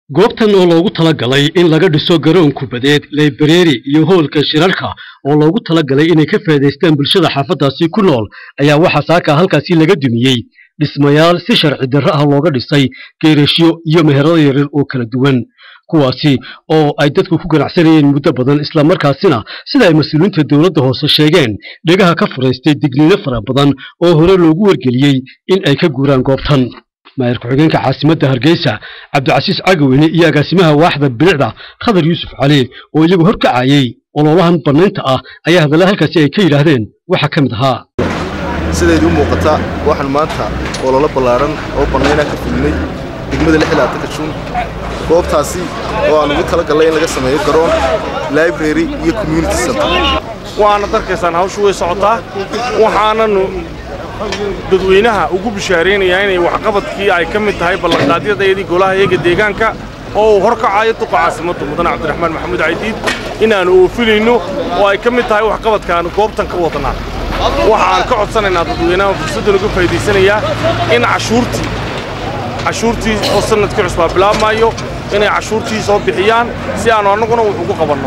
goobtan oo loogu talagalay in laga dhiso garoon kubadeed laybareeri iyo hoolka shirarka oo loogu talagalay inay ka faa'iidaystaan bulshada xaafaddaasi ku nool ayaa waxaa saaka halkaasi laga dumiyey dhismayaal si sharci darro ah looga dhisay geerashyo iyo meherado yaryar oo kala duwan kuwaasi oo ay dadku ku ganacsanayeen muddo badan islamarkaasina sida ay mas-uuliyiinta dowladda hoose sheegeen dhegaha ka furaystay digniino fara badan oo hore loogu wargeliyey in ay ka guuraan goobtan maayir ku-xigeenka caasimadda hargeysa cabdicasiis cagaweyne iyo agaasimaha waaxda bilicda khadar yuusuf cali oo iyagu horkacayey ololahan bannaynta ah ayaa hadalla halkaasi ay ka yidhaahdeen waxaa ka mid ahaa sidayd u muuqata waxaan maanta ololo ballaaran oo bannaynaa ka fulinay degmada lixilaatanka juun goobtaasi oo aan ugu talagallay in laga sameeyo garoon library iyo community center waanad arkaysaan hawshu way socotaa waxaananu dadweynaha ugu bishaaraynayaa inay waxqabadkii ay ka mid tahay ballanqaadyadayadii golaha eega deegaanka oo uu horkacayo duqa caasimadda mudane cabdiraxmaan maxamuud caydiid inaannu oofinayno oo ay ka mid tahay waxqabadka aanu goobtan ka wadnaa waxaan ka codsanaynaa dadweynaha fursaddan uga faa'iidaysanayaa in cashuurtii cashuurtii oo sannadkii cusbaa bilaabmaayo inay cashuurtii soo bixiyaan si aannu annaguna wax ugu qabanno